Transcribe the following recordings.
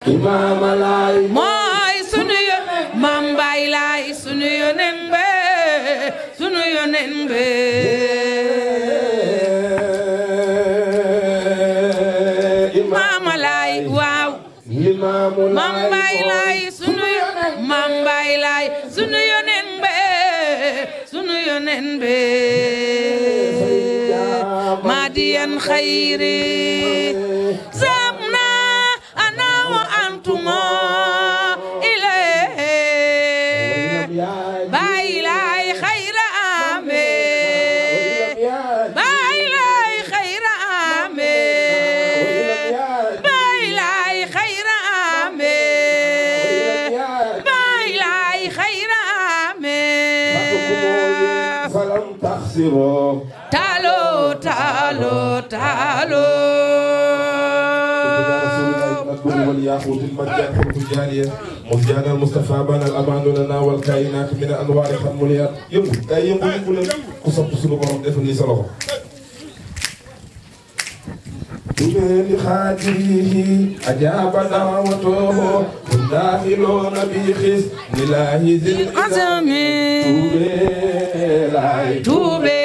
imaama laay mooy sunu yo maam Baay Laay sunu yonen be sunu yonen be maama Laay waaw limaamu maam Baay Laay sunu yo maam Baay Laay sunu yonen be sunu yonen be maadiyan xayri zamna ana wa antuma ilayhi Baay Laay xayra ame Baay Laay xayra ame Baay Laay xayra ame Baay Laay xayra ame falam taxsiroo talo talo talo المدبر والياقوت المرجان حروف الجارية مزجان المصطفى بان الأمان لنا والكائنات من أنوار خموليات يمو أي يمو يمو لن قصب سلو بهم دفن لي سلوه بمن خاجره أجاب دعوته والداخلون بخس لله ذي العزم توبي لاي tuube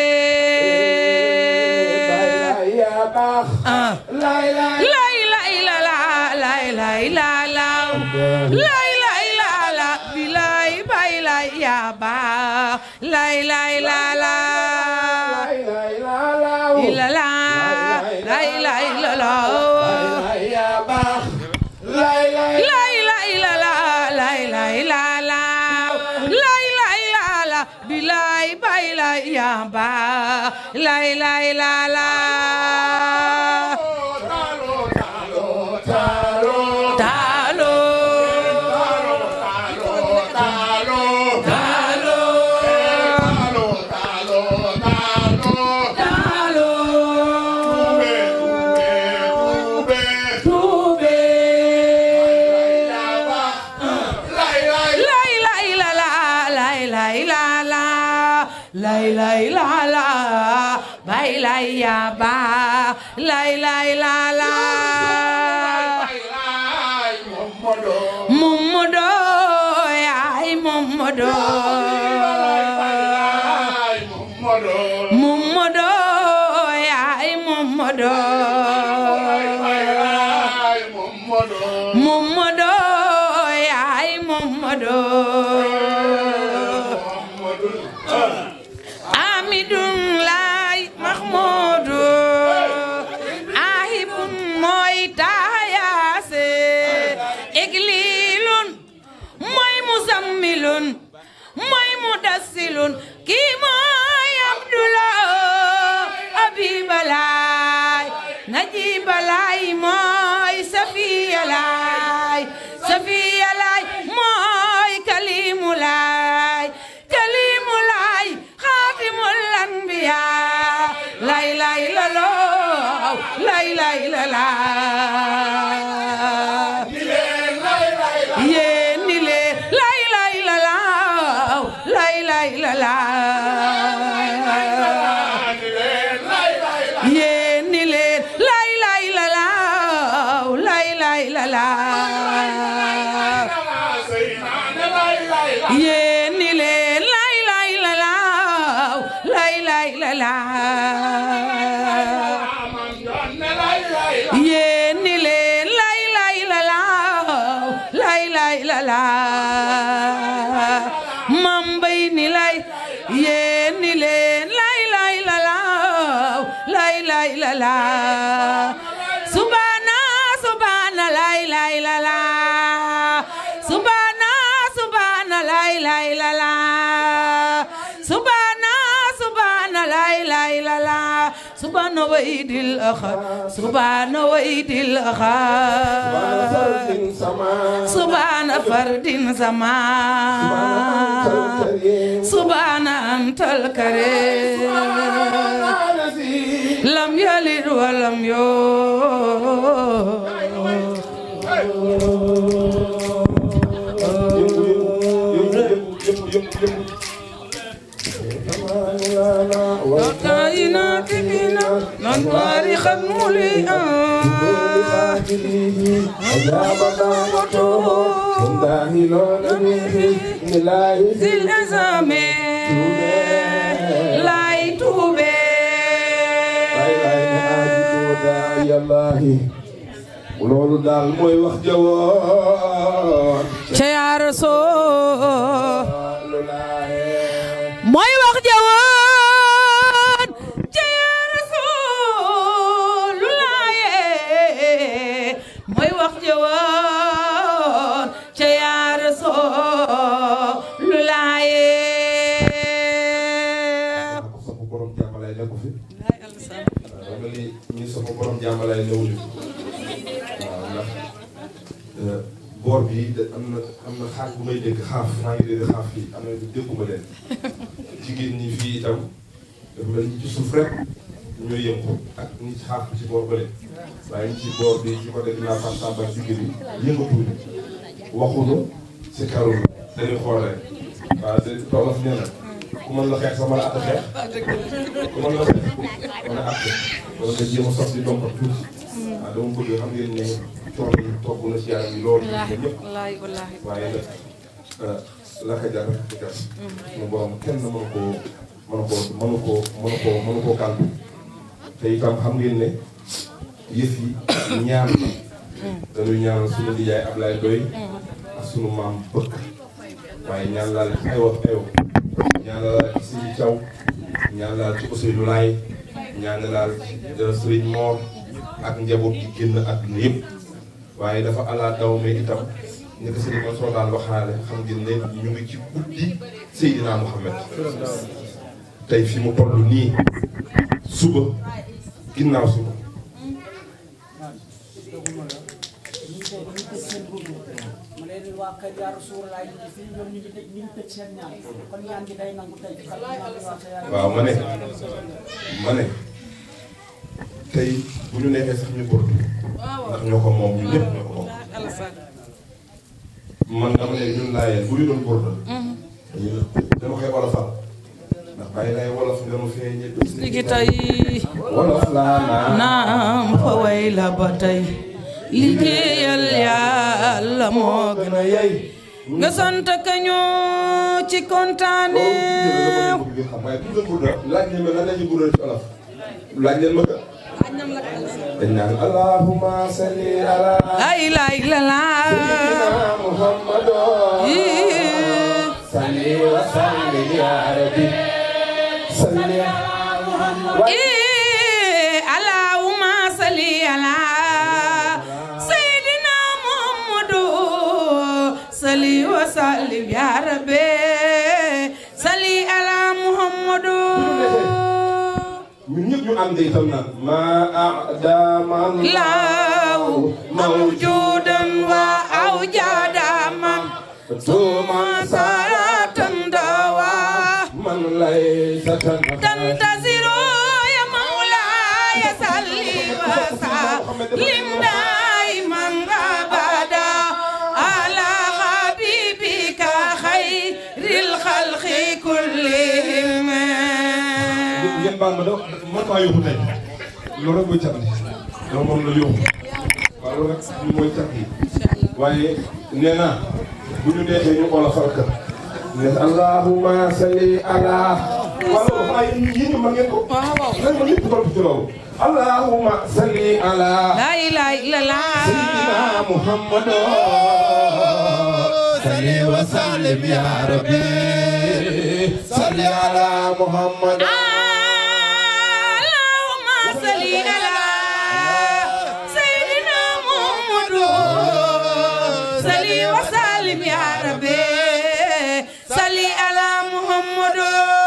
يا باخ ah لاي لاي lay lay la la lay lay la la lay lay la la bilay bay lay ya ba lay lay la la لاي لا لا ila la lay lay la la يا باخ لاي لاي lay lay la la lay lay la la lay lay la la bilay bay lay ya ba lay lay la la talo talo tuube lay lay la la lay lay la la lay lay la la bay lay ya ba lay lay la la Momodo ay Momodo Momodo ay Momodo Momodo ay Momodo Amidun lay Mahmoudou Ahibun mooy taayase Iglilun mooy muzammilun mooy mudassilun kii mooy Abdullah Abibalaay Najibalaay mooy Safiyalaay Safiyalaay mooy Kalimulaay Kalimulaay xaatimul anbiyaa lay lay la loo lay lay la laa yéen ni leen lay lay la laaw lay lay la laa yéen ni leen lay lay la laaw lay lay la laa yéen ni leen lay lay la laaw lay lay la laa yéen ni leen lay lay la laaw lay lay la laa mam bay ni lay yéen ni leen lay lay la laaw lay lay la laa subana subana lay lay la laa subana subana lay lay la laa subana subana lay lay la laa subana waydil axar subana waydil axar subana fardin sama subana antal karim lam yalid walam والكائنات بنا من طارق خدم لي ذي الأزام لاي توبي loolu daal mooy wax jawoon ca yaa rasool lu laaye mooy wax jawoon ca yaa rasool lu laaye mooy wax jawoon ca yaa rasool lu laaye ko sopp borom jàmmalay nekku fi waaw mel ni ñi sopp borom jàmmalay newuñu waaw ndax boor bi da am na am na xaaj bu may dégg xaaf maa ngi dégg xaaf fii am na dégguma leen jigéen ñi fii itam dafa mel ni ci suuf rek ñooy yëngu ak ñi ci xaaf bi ci boor bële waaye ñi ci boor bi ci côté dinaa fam samba digg bi yëngatuñu waxuñu si karul dañuy xool rek waaw de tolof nee na ku mën la xeex sax mën a àtt xeex ku mën la xeex mën a àtt wala nga jéem a sos di dompat tuuti waaw dama bëgg xam ngeen ne coono yi togg na ci yaram yi loolu ñun ñëpp wallaahi wallaahi waaye nag la ka jar di gas suñu borom kenn mënu koo mënu koo mënu koo mënu koo mënu koo kàllu te itam xam ngeen ne yëf yi ñaan dañuy ñaanal suñu nijaay Ablaye Doy ak suñu maam bëkk waaye ñaan laal ci ay wax ayoo ñaan laal ci Sëriñ Thiaw ñaan laal ci Ousseynou Laay ñaan laal ci Sëriñ Moor ak njaboot gi génn àdduna yëpp waaye dafa ala daw me itam ni ko Sëriñ Mansour daan waxaale xam ngeen ne ñu ngi ci guddi Seydina Mouhamed tey fi mu toll nii suba ginnaaw suba ma leen waa kër yaa Rasuulaay ñu ngi fii ñoom ñu ngi tëj ñu ngi tëj seen ñaan kon ñaan gi day nangu tey xam naa ne waa kër yaa waaw ma ne ma ne tey bu ñu neexee sax ñu bordu ndax ñoo ko moom ñun ñëpp ñoo ko moom man dama ne ñun laayeen bu ñu doon bordu dama koy wolofal ndax bàyyi lay wolof nga ma feeñe léegi tey wolof laa naa naam fa way la ba tey liggéeyal yàlla moo gën a yey nga sant ka ñoo ci kontaane waaye bu ngeen burda laaj leen ma lan la ñuy burda ci olof laaj leen ma ka dañ naan allahumma salli ala ay lay la la sayyidina muhammadu salli wa sallim ya rabbi salli allahumma salli ala sayyidina muhammadu salli wa sallim ya rabbi salli ala muhammadu ñun ñëpp ñu ànd itam naan ma adama law mawjudan wa awjada man tuma salatan dawa man lay satan تنتظر يا مولاي صلي وسلم دائما ابدا على حبيبك خير الخلق كلهم ngeen baal ma da man maa yóbbu tey loolu rek mooy cat li dama moom la yóbbu waaw loolu rek mooy cat yi waaye nee naa bu ñu neexee ñu xool a farka ne allahumma salli ala waaw loolu xanaa yéen yéen ñu ma ngeen ko nañ ma ñëpp topp ci loolu allahumma salli ala لا اله الا sayyidina الله muhammad salli wa sallim ya rabbi salli ala muhammad اللهم صل على سيدنا محمد صل وسلم يا ربي صل على محمد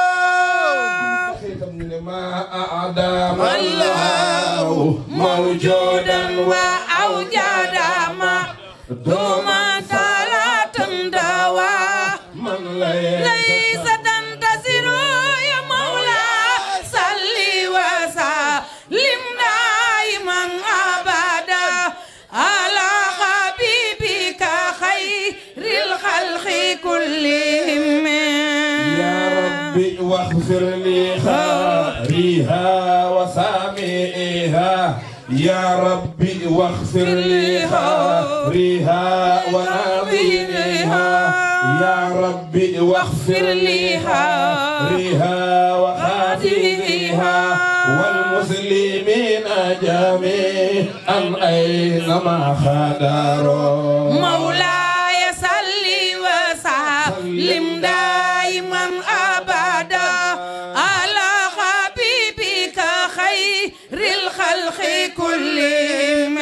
ما أعدام الله موجودا وأوجد ما دوم صلاة دوا من ليس ليس تنتصر يا مولا صل وسلم دائما ابدا على حبيبك خير الخلق كلهم يا ربي واغفر لي خاريها وسامئها يا ربي واغفر لي خارها وناظرها يا ربي واغفر لي خارها وخاتمها والمسلمين جميعا أينما خدروا مولاي صل وسلم دائما ابدا على حبيبك خير الخلق كلهم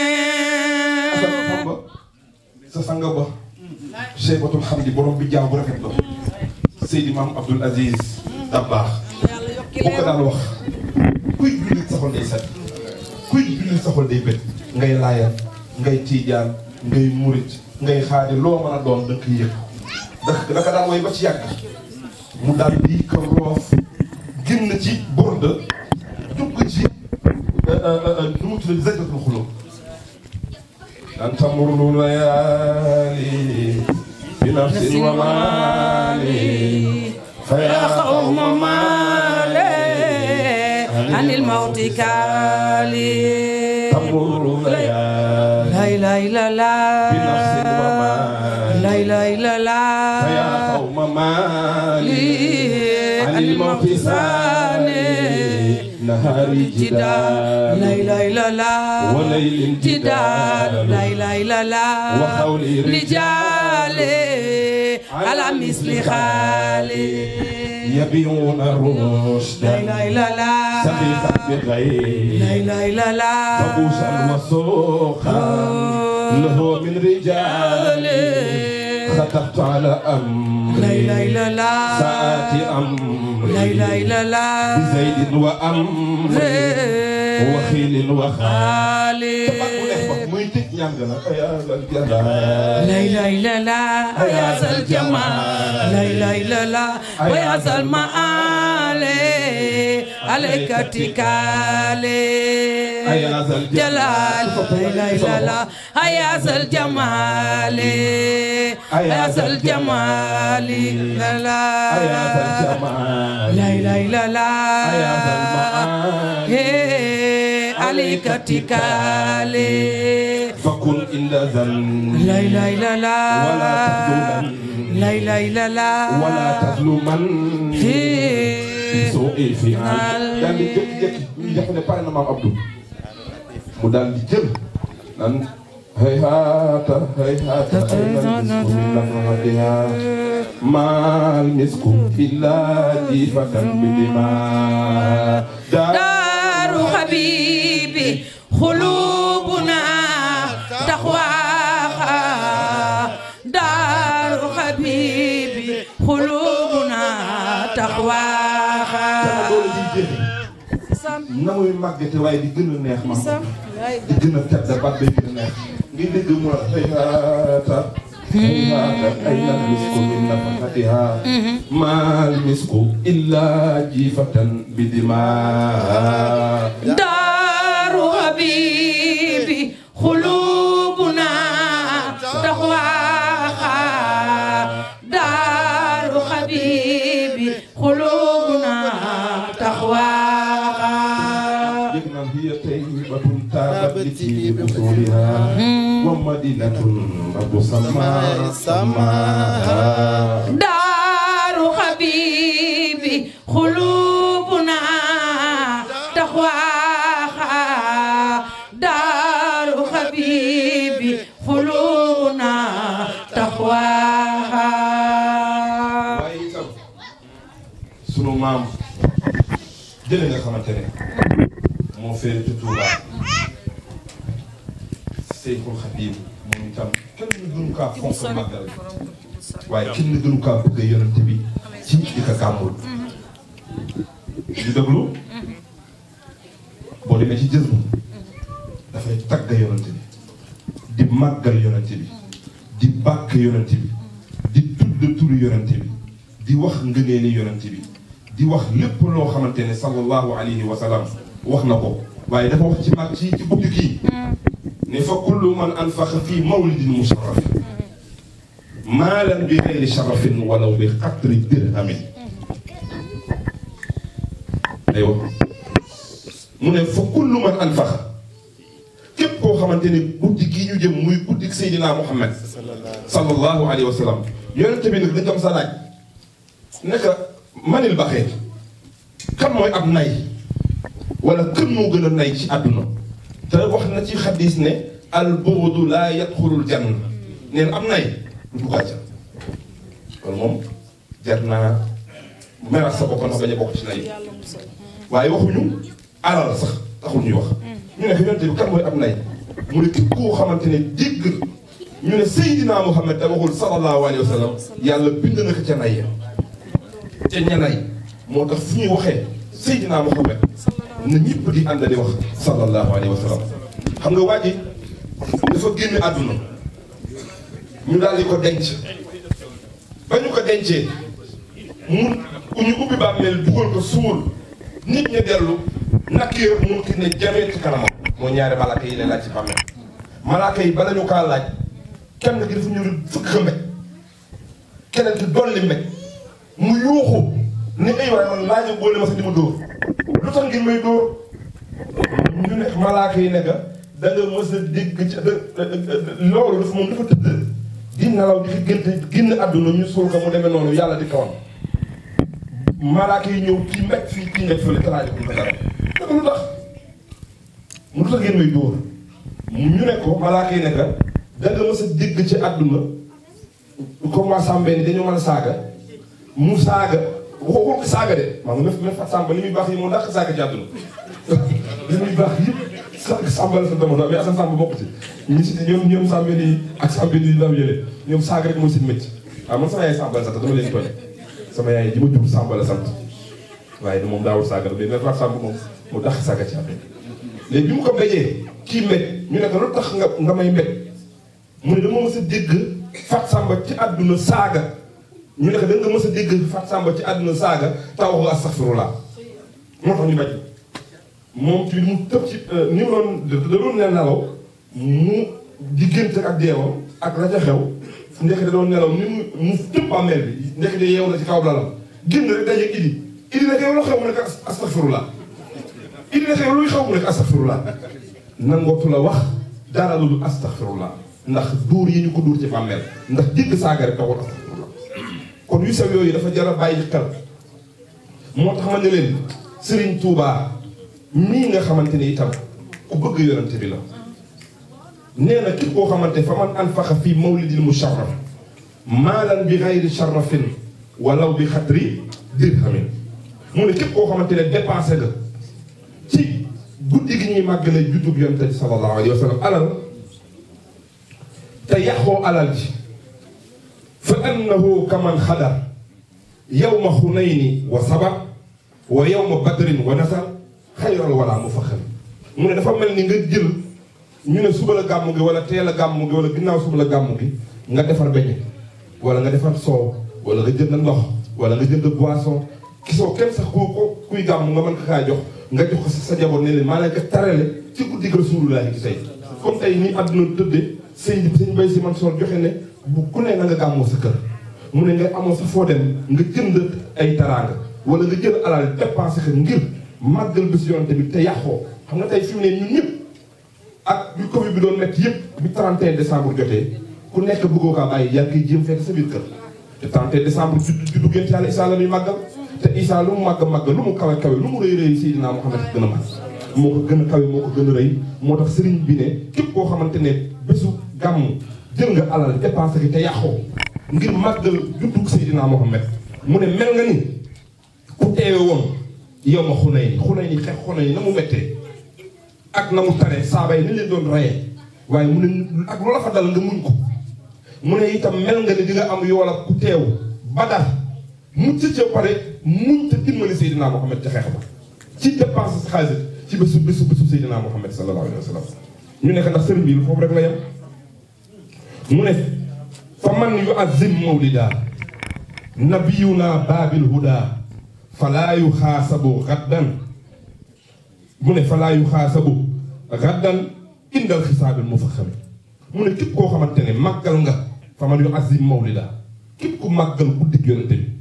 sa sanga ba Cheybatul Hamdi borom bi jaaw bu rafet ba Seydi Maam Abdoul Aziz Dabakh bu ko daan wax kuy jullit sa xol day set kuy jullit sa xol day bët ngay laayal ngay tiijaan ngay murit ngay xaadi loo mën a doon da nga koy yëg da daka daan way ba ci yàgg mu daal di ko roof génn ci borde dugg ci nu mu tudd zajdatul xulub أن تمر الليالي بنفس ومالي فيا قوم مالي عن الموت كالي تمر الليالي لا إله إلا الله بنفس ومالي لا إله إلا الله فيا قوم مالي عن الموت سالي نهاري جدال لا جدال إله إلا الله وليل جدال لا جدال إله إلا الله وقولي رجال على مثل خالي يبيعون الرشد لا إله إلا الله سخيفا لا بغير إله إلا الله فبوسا وسوقا له من رجال خطبت على أمري لا إله إلا الله ساعة أمري لا إله إلا الله بزيد وأمري وخيل وخال خالي muy tëj ñaan ga nag ay alal jalla لا إله إلا الله يا ذا الجمال لا إله إلا الله ويا ذا المعالي عليك اتكالي يا ذا الجلال. جلال لا إله إلا الله يا ذا الجمال يا ذا الجمال لا لا يا ذا الجمال لا إله إلا الله يا ذا المعالي إيه، عليك اتكالي فكن إلا ذن لا إله إلا الله ولا تظلمن لا إله إلا الله ولا تظلمن إيه. سوء الفعل daal di jékki-jékki ñu def ne pare na maam Abdou mu daal di jël nan hayhaata hayhaata ayna misku min nafhatiha maal misku illa jifatan bidima دار حبيبي قلوبنا تقواها دار حبيبي قلوبنا تقواها doole di jékki na muy màggate waaye di gën a neex maam di gën a tedd baat bay gën a neex ngi dégg mu la hayhaata hayhaata ayna misku min nafhatiha maal misku illa jifatan bidima دار حبيبي قلوبنا تقواها دار حبيبي قلوبنا تقواها yëg naan hiya tayyibatun taabat li tiibi usuliha wa madinatun rabu sama sama دار حبيبي قلوبنا تقواها دار حبيبي قلوبنا تقواها waaye itam sunu maam jële nga xamante ne moo féere ci Tuuba Seyxul Xadiim moom itam kenn gënu kaa fonk màggal waaye kenn gënu kaa bëgg yonent bi ci di ko gàmmul ñu déglu boo demee ci jël dafay tagg yonent bi di màggal yonent bi di bàkk yonent bi di tudd turu yonent bi di wax ngëneeli yonent bi di wax lépp loo xamante ne sallallahu alayhi wa sallam wax na ko waaye dafa wax ci mag ci ci bugg kii ne fa kullu man anfaqa fii mawlidin musharraf maalan bi gayri sharafin walaw bi qatri dirhamin day wax mu ne fa kullu man anfaqa képp koo xamante ni guddi gii ñu jëm muy guddi Seydina Muhammad sallallahu alayhi wa sallam yonente bi nag dañ ko sa laaj naka manil baxee kan mooy ab nay wala kën moo gën a nay ci àdduna te wax na ci xadis ne al bughdu laa yadxulul janna neen am nay du dugg àjjana loolu moom jar naa meral sa bopp ndax bañ a bokk ci nay waaye waxuñu alal sax taxul ñuy wax ñu ne yonente bi kan mooy ab nay mu ne képp koo xamante ne dégg ñu ne Seydina Muhammad te waxul sallallahu alayhi wa sallam yàlla bind na ko ca nay ya ca ña nay moo tax fu ñuy waxee Seydina Muhammad na ñëpp di ànd di wax sallallahu alayhi wa sallam xam nga waa ji dafa génn àdduna ñu daal di ko denc ba ñu ko dencee mu ñu ubbi bàmmeel dugal ko suul nit ñi dellu nakir mun ki ne jamee ci kanamam moo ñaari malaaka yi lay laaj ci bàmmeel malaaka yi bala ñu kaa laaj kenn ki dafa ñu fukk mbéj keneen ki dolli mbéj mu yuuxu ni ay waay man laajo boole ma sa di ma dóor lu tax ngir may dóor ñu ne malaaka yi nekk da nga mës a dégg ci loolu dafa moom dafa tëdd di nelaw di fi gént génn àdduna ñu suul ko mu demee noonu yàlla di kawam malaaka yi ñëw kii mbéj fii kii mbéj fële talaajo ko dara naka lu tax mu lu tax ngeen may dóor ñu ne ko malaaka yi nekk da nga mës a dégg ci àdduna comme waa Sambé ni dañoo mën a saaga mu saaga waxoo ko saaga de maa ngi leen fat Samba li muy baax yi moo dàq saaga ci àdduna li muy baax yëpp sa Samba la sa demoon mais Assane Samba bokk ci ñi si ñoom ñoom Sambé nii ak Sambé nii ndaw yële ñoom saaga rek mooy seen métier waaw man sama yaay Samba la sant dama leen tooñ sama yaay ji ma jur Samba la sant waaye moom daawul saaga mais nag fat Samba moom mu dàq saaga ci àdduna léegi bi mu ko mbéjee kii mbéj ñu ne ko lu tax nga nga may mbéj mu ne dama mës a dégg Fat Samba ci àdduna saaga ñu ne ko da nga mës a dégg Fat Samba ci àdduna saaga taw ko astaghfirullah moo tax ñu bañ moom ci mu tëb ci ni mu doon da doon ne nelaw mu diggante ak deewam ak la ca xew ndekk da doon nelaw ni mu mu tëb bàmmeel bi ndekk de yeewu na ci kaw lalam génn rek dajeeg idi idi nag yow la xew mu nekk astaghfirullah idi nag yow luy xew mu nekk astaghfirullah nangootu la wax dara lu dul astaghfirullah ndax dóor yi ñu ko dóor ci bàmmeel ndax dégg saaga rek taxul astaghfirullah kon yu sew yooyu dafa jar a bàyyi xel moo tax ma ne leen Serigne Touba mii nga xamante ni itam ku bëgg yonante bi la nee na képp koo xamante fa man anfaxa fii mawlidil musharraf maalan bi xayri sharrafin walaw bi xatri dirhamin mu ne képp koo xamante ne dépensé nga ci guddi gi ñuy màggale juddub yonante bi sallallahu alayhi wa sallam alal te yàqoo alal ji fa annahu kaman xadar yawma xunayni wa sabar wa yawma badrin wa nasar xayral wala mu fa xam mu ne dafa mel ni nga jël ñu ne suba la gàmmu gi wala teel a gàmmu gi wala ginnaaw suba la gàmmu gi nga defar beñe wala nga defar soow wala nga jënd ndox wala nga jënd boisson gisoo kenn sax ku ko kuy gàmmu nga mën ko kaa jox nga jox ko sa jaboot ne leen maa leen ko tarale ci guddi gi Rasulullaahi gi tey comme tey nii àdduna tëddee sëñ sëñ Bay Si Mansoor joxe ne bu ku ne na nga gàmmoo sa kër mu ne nga amoo sa foo dem nga jënd ay taraanga wala nga jël alal dépensé ko ngir màggal bés yonante bi te yàqoo xam nga tey fi mu ne ñun ñëpp ak bi Covid bi doon métti yëpp bi 31 décembre jotee ku nekk bëggoo kaa bàyyi yaa ngi koy jéem fekk sa biir kër te 31 décembre juddu juddu gént yàlla Isaa la muy màggal te Isaa lu mu màgg màgg lu mu kawe kawe lu mu rëy rëy Seydina Muhammad gën a màgg moo ko gën a kawe moo ko gën a rëy moo tax sëriñ bi ne képp koo xamante ne bésu gàmm jël nga alal dépensé ki te yàqoo ngir màggal juddug Seydina Muhammad mu ne mel nga ni ku teewe woon yow ma xunay ni xunay ni xeex xunay ni na mu mettee ak na mu tare saaba yi ni leen doon rayee waaye mu ne ak loola fa dal nga muñ ko mu ne itam mel nga ni di nga am yoola ku teew badar mu ci ca pare muñ te dimbali Seydina Muhammad ca xeex ba ci dépense sa xaalis ci bésu bésu bésu Seydina Muhammad sallallahu alayhi wa sallam ñu nekk ndax sëriñ bi foofu rek la yem mu ne fa man yu azim mawlida nabiyuna baabil huda falaa yu xaasabu gaddan mu ne falaa yu xaasabu gaddan indal xisaabil mu fa xame mu ne képp koo xamante ne màggal nga fa man yu azim mawlida képp ku màggal guddig yonente bi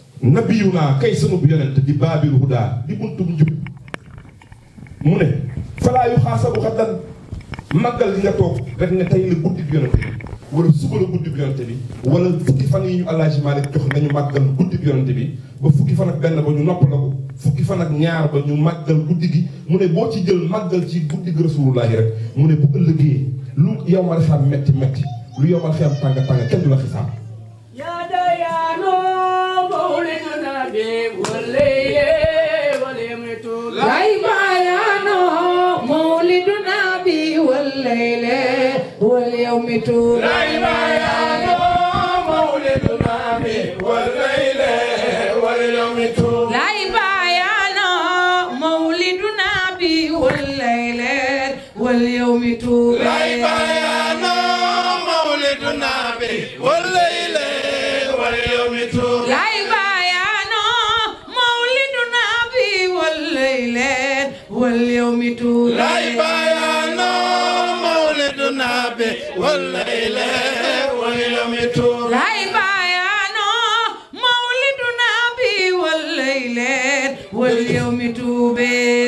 nabiyuna kay sunu bu yonente di baabil huda di buntum njub mu ne falaa yu xaasabu xaddan màggal gi nga toog rek ne tey la guddi bi yonante bi wala suba la guddi bi yonante bi wala fukki fan yi ñu Alaaji Maalik jox nañu màggal guddi bi yonante bi ba fukki fan ak benn ba ñu nopp la ko fukki fan ak ñaar ba ñu màggal guddi gi mu ne boo ci jël màggal ci guddi gi rasulullaahi rek mu ne bu ëllëgee lu yow ma xam metti metti lu yow ma xam tàng tàng kenn du la xisaab يا ديانو مولد النبي والليل واليمت lay bayaano mawliduna bi والليل واليوم طول lay bayaano mawliduna bi والليل واليوم طول lay bayaano mawliduna bi والليل واليوم طول lay bayaano mawliduna bi والليل واليوم طول lay bayaano mawliduna bi والليل واليوم طول lay bayaano mawliduna bi والليل واليوم طول lay bayaano mawliduna bi والليل واليوم طول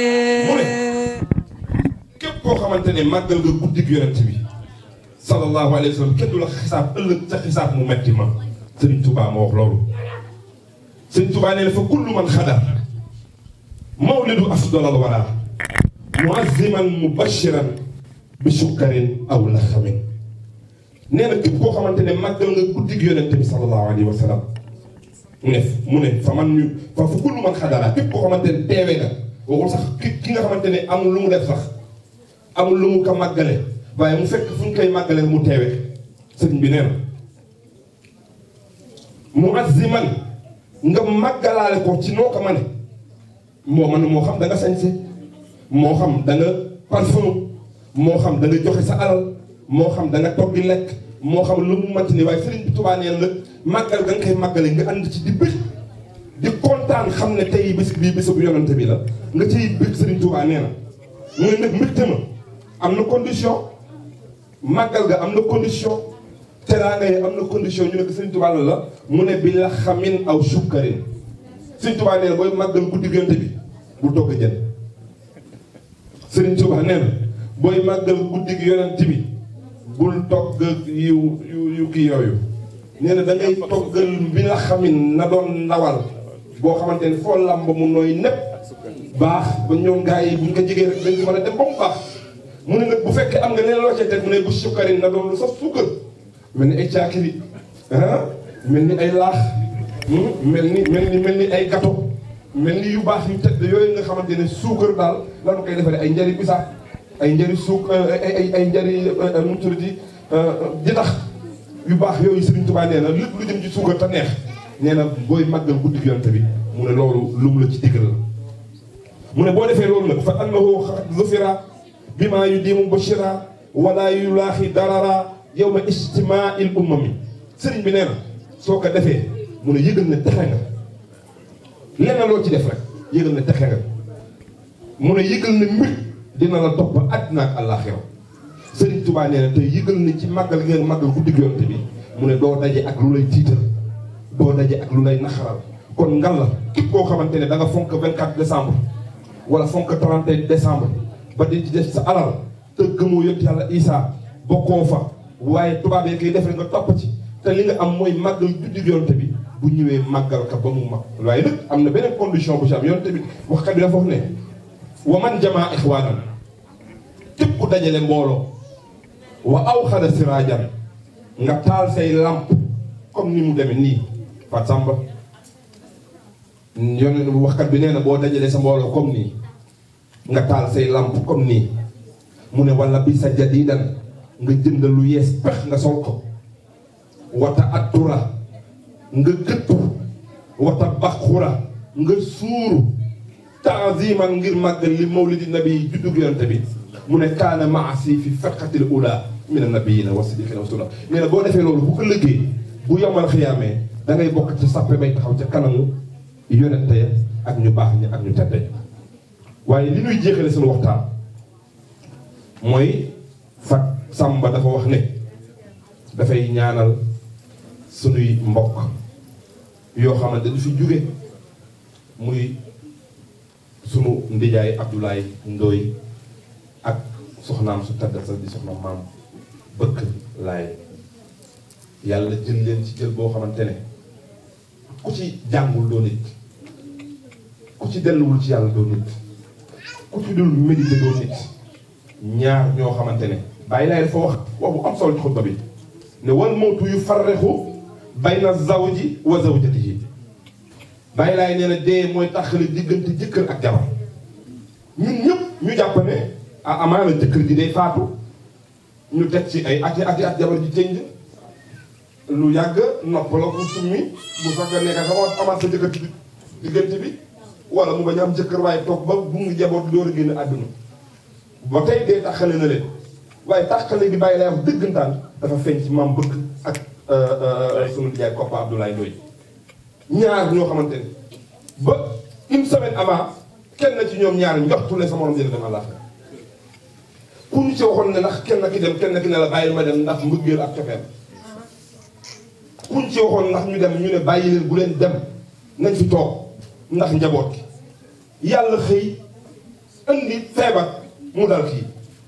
képp koo xamante ne màggal nga guddi gi yonent bi sallallahu alayhi wa sallam kenn du la xisaab ëllëg ca xisaab mu metti ma Sëriñ Tuubaa moo wax loolu Sëriñ Tuubaa nee na fa kullu man xadar mawlidu afdalal wara muazziman mubashiran bi sukkarin aw laxamin nee na képp koo xamante ne màggal nga guddi gi yonent bi sallallahu alayhi wa sallam mu ne mu ne fa man ñu fa fa kullu man xadara képp koo xamante ne teewe nga waxul sax ki ki nga xamante ne amul lu mu def sax amul lu mu ko màggale waaye mu fekk fu ñu koy màggale mu teewe sëriñ bi nee na mu azziman nga màggalaale ko ci noo ko mane moo man moo xam da nga sañse moo xam da nga parfum moo xam da nga joxe sa alal moo xam da nga togg di lekk moo xam lu mu manti ni waaye sëriñ bi Tuubaa neen la màggal ga nga koy màggale nga ànd ci di bëgg di kontaan xam ne tey bés bii bésu bu yonante bi la nga ciy bëgg sëriñ Tuubaa nee na mu ne nag mbégte ma am na condition màggal ga am na condition teraanga yi am na condition ñu ne ko sëriñ Tuubaa la la mu ne bi la xamin aw sukkarin sëriñ Tuubaa nee na booy màggal guddi yonante bi bu togg jën sëriñ Tuubaa nee na booy màggal guddi gi yonante bi bul togg yu yu yu kii yooyu nee na da ngay toggal bi la xamin na doon ndawal boo xamante ne foo làmb mu nooy nepp baax ba ñoom gars yi buñ ko jigee rek dañ ci mën a dem ba mu baax mu ne nag bu fekkee am nga leen loo cee teg mu ne bu sukkarin na doon lu sax suukar mel ni ay caakiri ah mel ni ay laax mel ni mel ni mel ni ay gato mel ni yu baax yu tedd yooyu nga xamante ne suukar daal lanu koy defaree ay njari bisaab ay njari suuk ay ay ay njari nu mu tuddati di tax yu baax yooyu Sëriñ Tuubaa nee na lépp lu jëm ci suukar te neex nee na booy màggal guddi yonent bi mu ne loolu lu mu la ci diggal la mu ne boo defee loolu nag fa annahu zufira bima yu dimu bashira wala yu laaxi darara yow ma ijtimaa il ummami sëriñ bi nee na soo ko defee mu ne yëgal ne texe nga lenn loo ci def rek yëgal ne texe nga mu ne yëgal ne mbir dina la topp àddina ak àllaaxira sëriñ Tuubaa nee na te yëgal ne ci màggal gi nga màggal guddi yonent bi mu ne doo daje ak lu lay tiital doo daje ak lu lay naxaral kon ngal la képp koo xamante ne da nga fonk 24 décembre wala fonk 31 décembre ba di ci def sa alal te gëmoo yëpp yàlla Isaa bokkoo fa waaye tubaab yi koy def rek nga topp ci te li nga am mooy màggal guddi yonent bi bu ñëwee màggal ka ba mu mag waaye nag am na beneen condition bu ci am yonent bi waxkat bi dafa wax ne wa man jamaa ixwaanan képp ku dajale mbooloo wa aw xada siraajan nga taal say lamp comme ni mu demee nii Fat Samba yoon waxkat bi nee na boo dajalee sa mbooloo comme nii nga taal say lamp comme nii mu ne wala bi sa jadidan nga jënd lu yees pex nga sol ko wata attura nga gëttu wata baxura nga suuru taaziman ngir màggal li mawlidi nabi juddug yonte bi mu ne kaana maasi fi firqatil ula min annabiyina wa siddiqina wa sula nee na boo defee loolu bu ëllëgee bu yomal xiyaamee da ngay bokk ci sàppe bay taxaw ca kanamu yonente ya ak ñu baax ñi ak ñu tedde ñi waaye li ñuy jeexale suñu waxtaan mooy Fat Samba dafa wax ne dafay ñaanal sunuy mbokk yoo xamante du fi jóge muy sunu ndijaay Abdoulaye Ndoy soxnaam su taggat sax di soxna maam bëkk laay yàlla jël leen ci jël boo xamante ne ku ci jàngul doo nit ku ci delluwul ci yàlla doo nit ku ci dul médité doo nit ñaar ñoo xamante ne bàyyi laay dafa wax wax bu am solo ci xutba bi ne wal mawtu yu farrexu bayna zawji wa zawjatihi bàyyi laay nee na dee mooy taxali diggante jëkkër ak jabar ñun ñëpp ñu jàpp ne ah amaana jëkkër ji day faatu ñu teg ci ay ati ati at jabar ji tënj lu yàgg nopp la ko summi bu fekkee nekk sama amaat sa jëkkër ci diggante bi wala mu bañ a am jëkkër waaye toog ba bu mu jaboot door a génn àdduna ba tey dee taxale na leen waaye taxale bi bàyyi lay wax dëggantaan dafa feeñ ci maam bëgg ak sunu jaay Koppa Abdoulaye Ndoye ñaar ñoo xamante ne ba une semaine avant kenn ci ñoom ñaar njoxtu ne sa morom dina dem àllaaxira ku ñu ci waxoon ne ndax kenn ki dem kenn ki ne la bàyyi ma dem ndax mbëggeel ak cofeel ku ñu ci waxoon ndax ñu dem ñu ne bàyyi leen bu leen dem nañ fi toog ndax njaboot gi yàlla xëy indi feebar mu dal kii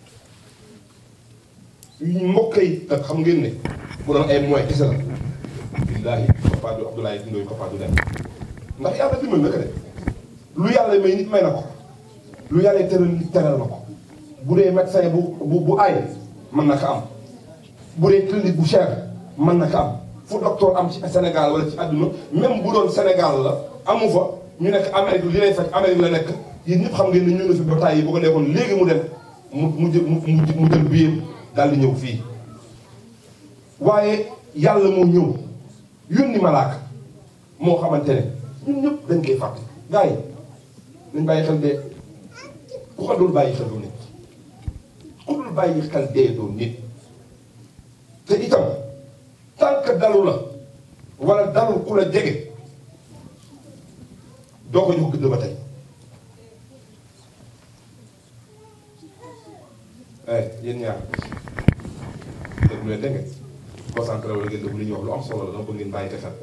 mbokk yi ak xam ngeen ne bu doon ay moyens kese la billaahi Koppa du Abdoulaye Ndoye Koppa du dem ndax yàlla dimbal na ko de lu yàlla may nit may na ko lu yàlla teral nit teral na ko bu dee médecin bu bu bu aay mën na ko am bu dee clinique bu cher mën na ko am fu docteur am ci Sénégal wala ci àdduna même bu doon Sénégal la amu fa ñu nekk Amérique li lay faj Amérique la nekk yéen ñëpp xam ngeen ne ñu ne fi bataay yi bu ko nekkoon léegi mu dem mu mu jël mu mu jël biir daal di ñëw fii waaye yàlla moo ñëw yónni malaaka moo xamante ne ñun ñëpp dañ koy fàtte gars yi nañ bàyyi xel dee ku ko dul bàyyi xel doo nit ku dul bàyyi xel dee doo nit te itam tant que dalu la wala dalul ku la jege doo ko jox gëdd ba tey eh yéen ñaar déglu leen dégg nga concentré wala ngeen déglu li ñuy wax lu am solo la dama bëgg ngeen bàyyi ko xel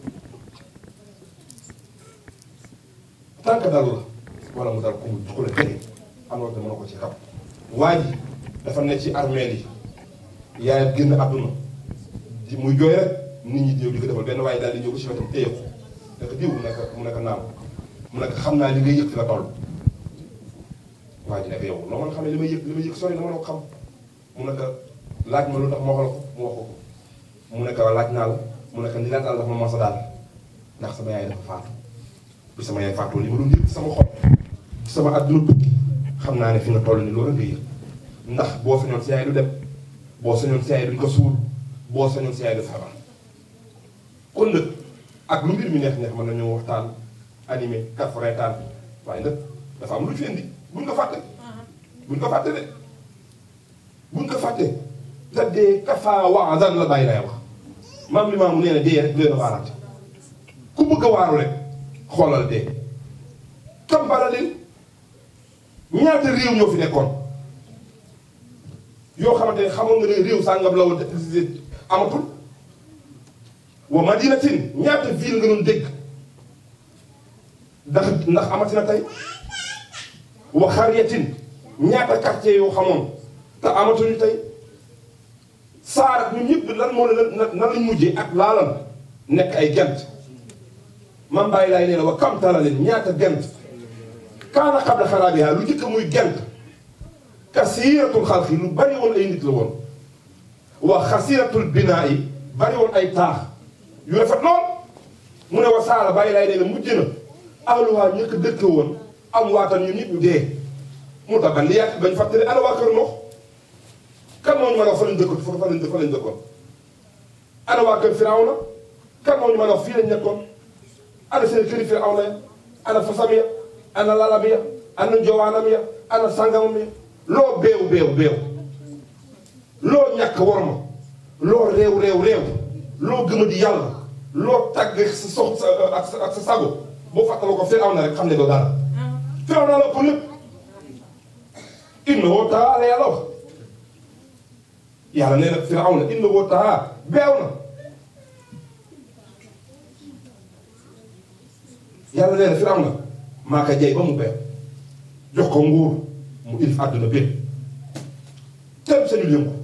tant que dalu la wala mu dal ku mu ku la jege am na mën na ko ci xam waa ji dafa ne ci armeel yi yaayam génn àdduna di muy jooy rek nit ñi ñëw di ko defal benn waaye daal di ñëw ba si wetam téye ko nekk diw mu nekk mu nekk naam mu nekk xam naa li ngay yëg fi la toll waa ji nekk yow loo mën a xamee li may yëg li may yëg sori na mën a ko xam mu nekk laaj ma lu tax ma wax la ko mu wax ko ko mu nekk laaj naa la mu nekk ni laa daal dafa ma mos a daal ndax sama yaay dafa faatu bi sama yaay faatu li ma doon yëg sama xol sama àdduna tukki xam naa ne fi nga toll ni loolu nga yëg ndax boo sañoon si yaay du dem boo sañoon si yaay duñ ko suul boo sañoon si yaay du feebar kon nag ak lu mbir mi neex neex mën nañoo waxtaan animé kaf reetaan waaye nag dafa am lu fi indi buñ ko fàtte buñ ko fàtte de buñ ko fàtte te dee kafaa waadan la bàyyi lay wax maam li maamu nee na dee rek leen a waaraate ku bëgg a waaru rek xoolal dee kambara leen ñaata réew ñoo fi nekkoon yoo xamante ne xamoon nga ne réew sàngam la woon amatul wa madinatin ñaata ville nga doon dégg ndax ndax amatina tey wa xariyatin ñaata quartier yoo xamoon te amatuñu tey saar ak ñun ñëpp lan moo ne nan lañ mujjee ak laalam nekk ay gent man bàyyi laay nee na wa kam tala leen ñaata gent kaana qabla xaraabiha lu njëkk muy gent kasiratul xalqi lu bari woon ay nit la woon wa xasiratul binaa yi bari woon ay taax yu rafet lool mu ne wa saala bàyyi laay nee na mujj na ahluwaa ñëkk dëkk woon am waatan ñu nit ñu dee mu tax ban li yàq bañ fàttali ana waa kër Noox kan moo ñu mën a wax fa lañ dëkkoon fa lañ fa lañ dëkkoon ana waa kër Firawna kan moo ñu mën a wax fii lañ nekkoon ana seen këri Firawna ya ana fasam ya ana lalam ya ana njowaanam ya ana sangamam ya loo beew beew beew loo ñàkk worma loo réew réew réew loo gëma di yàlla loo tàgg sa sox ak sa ak sa sago boo fàttaloo ko Firawna rek xam ne doo dara Firawna la pour lépp innahu taala yàlla wax yàlla nee na Firawna innahu taala beew na yàlla nee na Firawna maa ko jey ba mu beew jox ko nguur mu ilif àdduna bépp sañul yëngu